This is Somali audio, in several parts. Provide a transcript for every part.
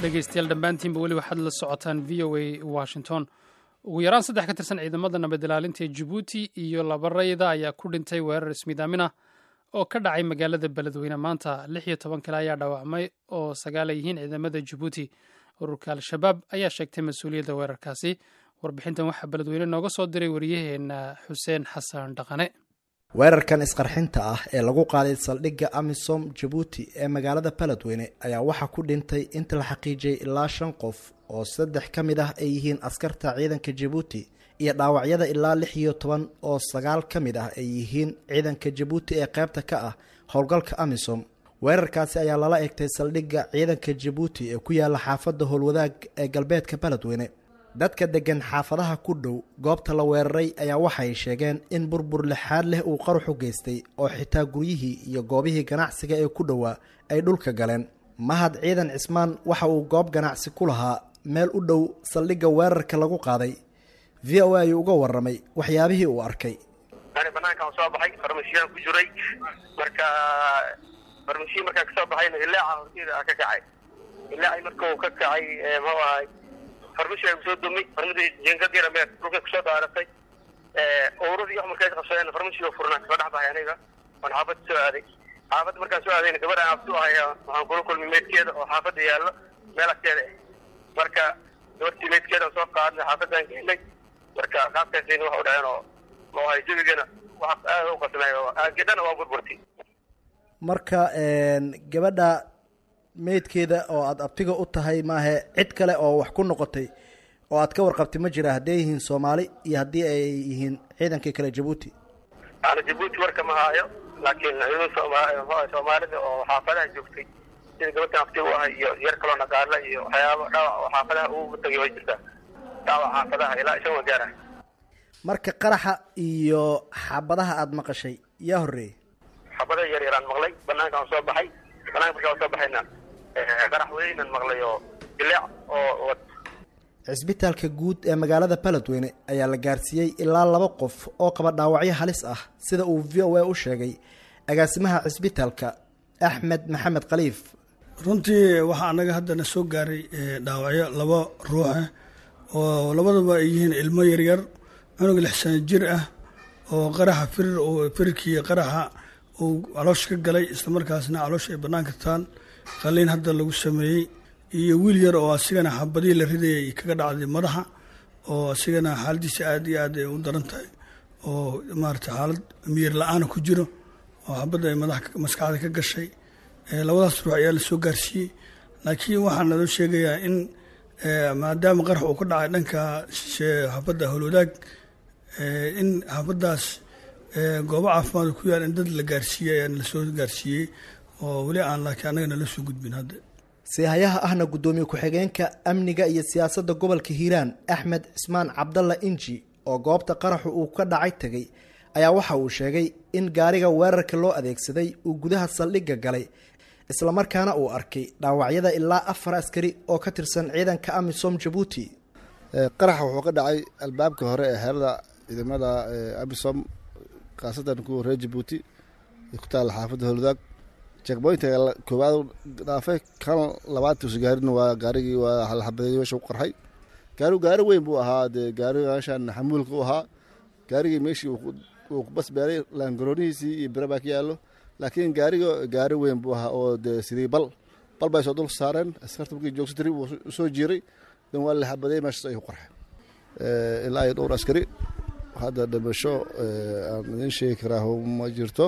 dhegeystayaal dhammaantiinba weli waxaad la socotaan v o a washington ugu yaraan saddex ka tirsan ciidamada nabad ilaalinta ee jabuuti iyo laba rayda ayaa ku dhintay weerar ismiidaamin ah oo ka dhacay magaalada beledweyne maanta lix iyo toban kale ayaa dhaawacmay oo sagaal ay yihiin ciidamada jabuuti ururka al-shabaab ayaa sheegtay mas-uuliyadda weerarkaasi warbixintan waxaa beledweyne nooga soo diray wariyaheenna xuseen xasan dhaqane weerarkan isqarxinta ah ee lagu qaaday saldhigga amisom jabuuti ee magaalada beledweyne ayaa waxaa ku dhintay inta la xaqiijiyey ilaa shan qof oo saddex ka mid ah ay yihiin askarta ciidanka jabuuti iyo dhaawacyada ilaa lix iyo toban oo sagaal ka mid ah ay yihiin ciidanka jabuuti ee qaybta ka ah howlgalka amisom weerarkaasi ayaa lala egtay saldhigga ciidanka jabuuti ee ku yaala xaafadda howlwadaag ee galbeedka beledweyne dadka deggan xaafadaha ku dhow goobta la weeraray ayaa waxay sheegeen in burbur lixaad leh uu qaruxu geystay oo xitaa guryihii iyo goobihii ganacsiga ee ku dhowaa ay dhulka galeen mahad ciidan cismaan waxa uu goob ganacsi ku lahaa meel u dhow saldhigga weerarka lagu qaaday v o a ayuu uga warramay waxyaabihii uu arkay ani banaankaan soo baxay farmasiyaan ku jiray marka farmasiya markaan kasoo baxayna ilaaca horteeda ka kacay ilaaci marka uu ka kacay muxuu ahay farmasiyaa kusoo dumay farmasi jenkadira mee dhulkay kusoo dhaaratay ururadii wax markay qabsadeen farmasiga furnaa kasoo dhex baxay aniga waan xaafadda soo aaday xaafadda markaan soo aadayna gabadhaan abtu ahaya waxaan kula kulmay meydkeeda oo xaafadda yaallo meel agteeda ah marka gabartii meydkeedaan soo qaadnay xaafadaan geynay marka qaabkaasayna waxa u dhaceen oo maahay jabigana wax aada u qasnay oo aagedhana waa burburtay marka gabadha meydkeeda oo aada abtiga u tahay maahe cid kale oo wax ku noqotay oo aad ka warqabtay ma jira hadday yihiin soomaali iyo haddii ay yihiin ciidankii kale jabuuti ana jabuuti warka ma haayo laakiin soomaalida oo xaafadaha joogtay sida gabadhan abtiga u ahay iyo yar kaloo naqaala iyo waxyaaba dhaawac oo xaafadaha ugu tagay way jirtaa dhaawac xaafadaha ilaa ishan wa gaara marka qaraxa iyo xabadaha aada maqashay yaa horreeyey xabadaha yar yaraan maqlay banaankaan soo baxay banaanka markaan soo baxayna qarax weynan maqlay oo dileec oo cisbitaalka guud ee magaalada beledweyne ayaa la gaarsiiyey ilaa laba qof oo qaba dhaawacyo halis ah sida uu v o a u sheegay agaasimaha cisbitaalka axmed maxamed khaliif runtii waxaa anaga haddana soo gaaray dhaawacyo laba ruuxa oo labadaba ay yihiin ilmo yaryar cunug lix sano jir ah oo qaraxa firir oo firirkii qaraxa uu caloosh ka galay islamarkaasna caloosha ay bannaanka taan qaliin hadda lagu sameeyey iyo wiil yar oo asigana xabadihii la ridayay kaga dhacday madaxa oo asigana xaaladiisa aada iyo aad ay u daran tahay oo maarata xaalad miyir la-aana ku jiro oo xabadda ay madax maskaxda ka gashay labadaas ruux ayaa lasoo gaarsiiyey laakiin waxaa naloo sheegayaa in maadaama qarax uu ka dhacay dhanka xabadda howlwadaag in xabaddaas goobo caafimaad ku yaal in dad la gaarsiiyey ayaa lasoo gaarsiiyey oo weli aan laakiin annaga nala soo gudbin hadda seehayaha ahna guddoomiye ku-xigeenka amniga iyo siyaasadda gobolka hiiraan axmed cismaan cabdalla inji oo goobta qaraxu uu ka dhacay tegey ayaa waxa uu sheegay in gaariga weerarka loo adeegsaday uu gudaha saldhigga galay islamarkaana uu arkay dhaawacyada ilaa afar askari oo ka tirsan ciidanka amisom jabuuti qaraxa wuxuu ka dhacay albaabka hore ee xeerada ciidamada amisom khaasatan kuwa reer jabuuti ku taalla xaafadda howladaag jekboynta koowaad dhaafay kan labaad tuusa gaarin waa gaarigii waa halxabadeey meesha u qarxay gaarigu gaari weyn buu ahaa dee gaariga meeshan xamuulka u ahaa gaarigii meeshii uu bas beeray laangaroonihiisii iyo bira baa ka yaallo laakiin gaariga gaari weyn buu ahaa oo dee sidii bal bal bay soo dul saareen askarta markii joogsa tiri wuu soo jiiray dan waa la xabadeey meeshaas ayuu qarxay ilaa iyo dhowr askari hadda dhimasho aan idiin sheegi karaa ma jirto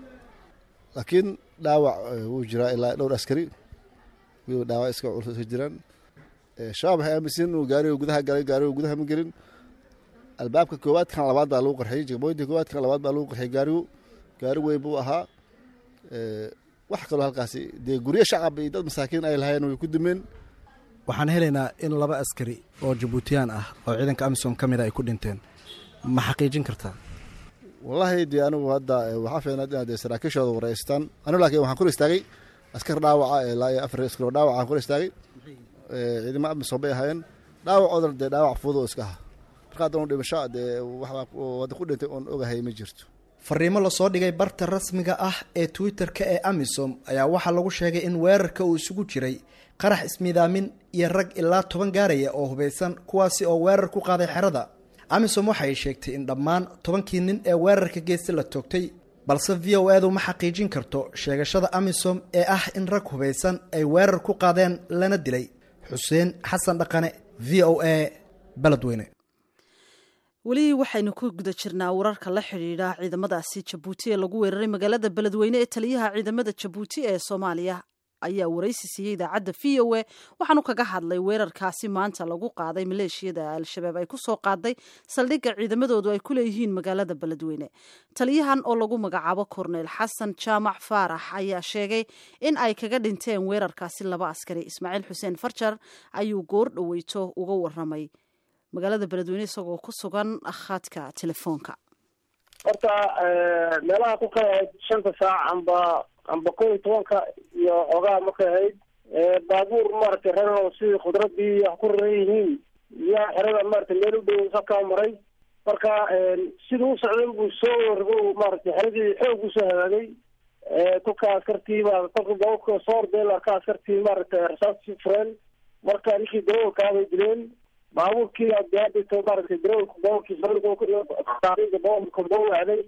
laakiin dhaawac wuu jiraa ilaa dhowr askari waliba dhaawac iska culus iska jiraan shabaab waxay aaminsan inuu gaariga gudaha galay gaariga gudaha ma gelin albaabka koowaad kan labaad baa lagu qarxiyey jegmooyinta koowaad kan labaad baa lagu qarxiyey gaarigu gaari weyn buu ahaa wax kaloo halkaasi dee guryo shacab iyo dad masaakiin ay lahayen way ku dumeen waxaan helaynaa in laba askari oo jabuutiyaan ah oo ciidanka amisom ka mid a ay ku dhinteen ma xaqiijin kartaa wallaahi dee anigu hadda waxaa fiicnaad inaad saraakiishooda wareystaan anigu laakiin waxaan kor istaagay askar dhaawaca ilaa iyo afar askar oo dhaawaca aan kor istaagay ciidamo amisom bay ahaayeen dhaawacoodan dee dhaawac fudud oo iska aha marka haddanu dhimasho dee waxbaa ku dhintay oon ogahay ma jirto fariimo lasoo dhigay barta rasmiga ah ee twitter-ka ee amisom ayaa waxaa lagu sheegay in weerarka uu isugu jiray qarax ismiidaamin iyo rag ilaa toban gaaraya oo hubaysan kuwaasi oo weerar ku qaaday xerada amisom waxay sheegtay in dhammaan tobankii nin ee weerarka geesta la toogtay balse v o edu ma xaqiijin karto sheegashada amisom ee ah in rag hubaysan ay weerar ku qaadeen lana dilay xuseen xasan dhaqane v o a beledweyne weli waxaynu ku guda jirnaa wararka la xidhiidha ciidamadaasi jabuuti ee lagu weeraray magaalada beledweyne ee taliyaha ciidamada jabuuti ee soomaaliya ayaa waraysi siiyey idaacadda v o a waxaanu kaga hadlay weerarkaasi maanta lagu qaaday maleeshiyada al-shabaab ay ku soo qaaday saldhigga ciidamadoodu ay ku leeyihiin magaalada beledweyne taliyahan oo lagu magacaabo korneyl xasan jaamac faarax ayaa sheegay in ay kaga dhinteen weerarkaasi laba askari ismaaciil xuseen farjar ayuu goor dhoweyto uga waramay magaalada beledweyne isagoo ku sugan khadka telefoonka horta meelaha ku kala ahayd shanta saac amba amba kow iyo tobanka iyo xoogaha markay ahayd baabuur maaragtay reer sidii khudradii wax ku raran yihiin yaa xerada maaragtay meel u dhow sakaa maray marka siduu u socday buu soo wargo maaragtay xeradii xoog usoo hagaagay kolka askartii baa kolka baabuurka soo ordeen arka askartii maaragtay rasaastii fureen marka ninkii darawalkaa bay dileen baabuurkii aadito maaragtay darawalka baabuurkii baabuurka boo wacday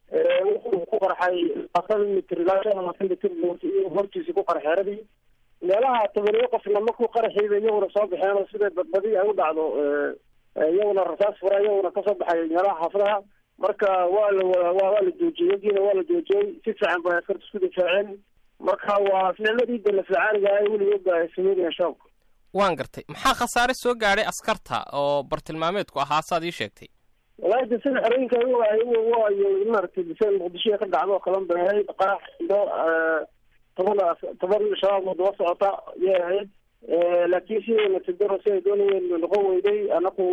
wuxuu ku qarxay labaatan mitr ilaa shan labaatan mitr hortiisa ku qarxay xeradii meelaha tobaniyo qofna markuu qaraxiiba iyaguna soo baxeen oo sida badbadi ay u dhacdo iyaguna rasaas fura iyaguna kasoo baxay meelaha xaafadaha marka waa la waa la joojiyey yagiina waa la joojiyey si fiican bay askarta isku difaaceen marka waa ficladii dalaficaaniga ay weligood ay sameynayaan shaabka waan gartay maxaa khasaare soo gaadhay askarta oo bartilmaameedku ahaa saad ii sheegtay walahi de sida xerooyinka waayo maaragtay biseen muqdisho ka dhacdo kalan bay ahayd qarax iyo toban toban shabaab oo daba socota yay ahayd laakiin sidayna tidaro si ay doonayeen noqon weyday anaku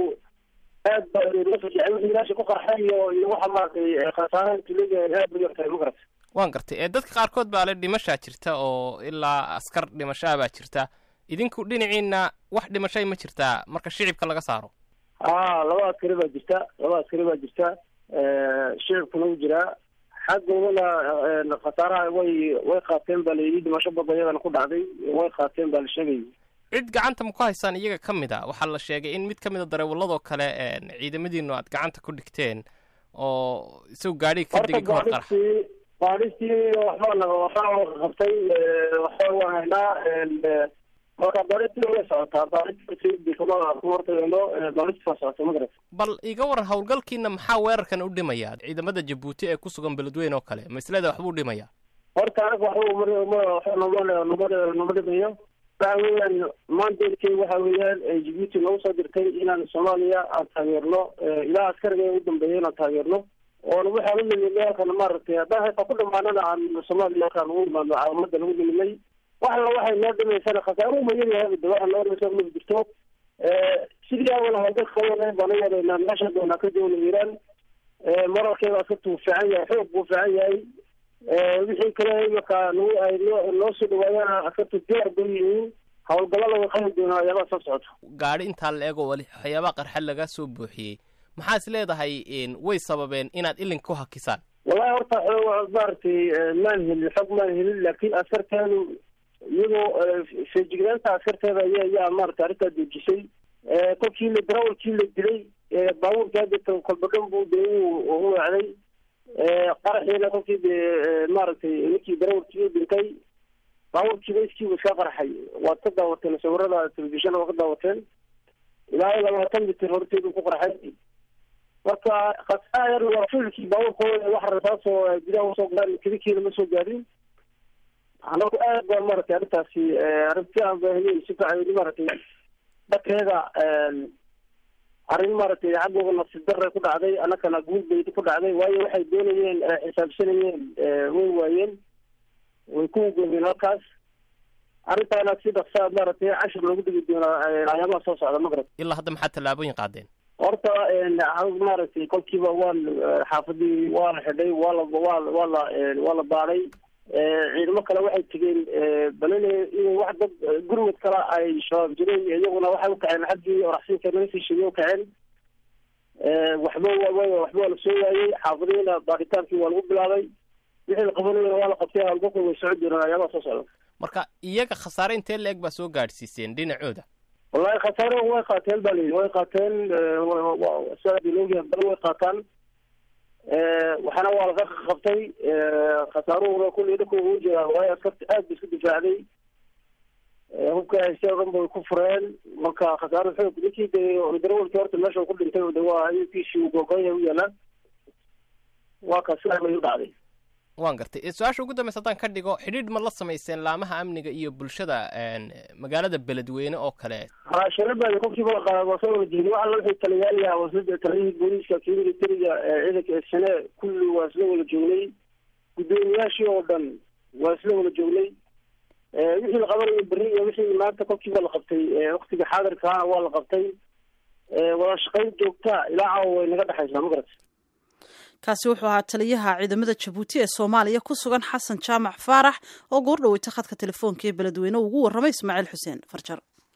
aad ba meesha ku qarxay iyo iyo waxa maaragtay khasaaraha tuliga aad bay yartahay ma garata waan gartay ee dadka qaarkood baa le dhimashaa jirta oo ilaa askar dhimashaa baa jirta idinku dhinaciina wax dhimashay ma jirtaa marka shicibka laga saaro a laba askari baa jirta laba askari baa jirta shicibkuna u jiraa xaggoodana khasaaraha way way qaateen baa layidhi dhimasho badan iyadana ku dhacday way qaateen baa la sheegayay cid gacanta ma ku haysaan iyaga ka mid a waxaa la sheegay in mid ka mid a dareewaladoo kale ciidamadiinu aad gacanta ku dhigteen oo isagu gaadhiga ka degay kahor qarax baadhistii waxbaa naga waxbaa qabtay waxba waan haynaa marka baadhistii way socotaa baadhistii kama hortagayno baadhistii waa socota ma garata bal iga waran howlgalkiina maxaa weerarkan u dhimaya ciidamada jabuuti ee ku sugan beledweyne oo kale maslada waxbuu dhimaya horta anaga waxba nama nama dhimayo waxa weeyaan mandatkey waxa weeyaan jibuuti nagu soo dirtay inaan soomaaliya aan taageerno ilaa askariga u dambeeya inaan taageerno oona waxaan u nimidnay halkan maaragtay haddaan hayta ku dhamaanana aan soomaaliya halkaan ugu imaano caalamada lagu nimidnay wax alla waxay noo dhimaysana khasaaruhu mayadahay waxa noo dhimaysa ma jirto sidii awal hawlgalka baan u wadaynaa meesha doonaa ka dowla iiraan moralkeeda askartu fiican yahay xoog buu fiican yahay wixii kale imaka nagu ay noo noo soo dhawaayaan askartu diyaar bay yihiin hawlgallada way qabi doonaa waxyaabaha soo socota gaadhi intaa la eego wali waxyaabaha qarxa laga soo buuxiyey maxaa is leedahay way sababeen inaad ilinka ku hakisaan wallahi horta maaragtay maan helin xog maan helin laakiin askarteedu iyadoo feejignaanta askarteeda aya ayaa maaragtay arrintaa joojisay kolkii la darawalkii la dilay baabuurkii hadda kolbagan buu de u wacday qaraxiina kolkii de maaragtay ninkii darawalkii u dhintay baabuurkiiba iskiibu iska qarxay waad ka daawateen sawirada telefishana waa ka daawateen ilaa labaatan mitir horteedu ku qarxay marka khasaayar waa filkii baabuurkooda wax rasaasoo gudaha usoo galaan kelikiina ma soo gaadin anagu aad baa maaragtay arrintaasi arrinti aan baahiyey si fiican maaragtay dhakeeda arrin maaragtay xaggooda nafsi darre ku dhacday annakana guud bay ku dhacday waayo waxay doonayeen xisaabsanayeen way waayeen way ku goobeen halkaas arrintaana si dhaqsaa maaragtay cashir loogu degi doonaa ayaabaha soo socda magrab ilaa hadda maxaa tallaabooyin qaadeen horta maaragtay kolkiiba waan xaafadii waa la xidhay waa la waa waa la waa la baadhay ciidamo kale waxay tegeen balele in wax dad gurmud kale ay shabaab jireen iyaguna waxay ukaceen xaggii oraxsinka naga sii sheegay ukaceen waxba waxba waa la soo waayey xaafadiina baadhitaankii waa lagu bilaabay wixii la qabanayana waa la qabtay hawlgalka way socon doonaan ayaabaha soo socda marka iyaga khasaare intee la-eg baa soo gaadhsiiseen dhinacooda wallahi khasaare way qaateen ba layidhi way qaateen sidaad iloogiya badan way qaataan waxaana waa laga qabtay khasaaruhuna kulli dhaka ugu jiraa waayo askarta aad ba isku difaacday hubka haystay o dhan bay ku fureen marka khasaaro xoog ninkii de darawalkii horta meesha ku dhintay de waa aykiisii gogoya u yaalaa waa ka sidaa bay u dhacday waan gartay su-aasha ugu dambeysa haddaan ka dhigo xidhiidh ma la samayseen laamaha amniga iyo bulshada magaalada beledweyne oo kale ha sharabaadi qofkiiba waa soo wala jeedi waxa wixii taliyaalaha wasada taliyihii booliiska kii militariga ciidanka sane kulli waa isla wada joognay guddoomiyaashii oo dhan waa isla wada joognay wixii la qabanayo beri iyo wixii maanta kolkiiba la qabtay waktiga xaadirkaana waa la qabtay wada shaqayn joogtaa ilaa caawa way naga dhexaysaa ma garat kaasi wuxuu ahaa taliyaha ciidamada jabuuti ee soomaaliya ku sugan xasan jaamac faarax oo goor dhaweyta khadka telefoonka ee beledweyne ugu warramay ismaaciil xuseen farjar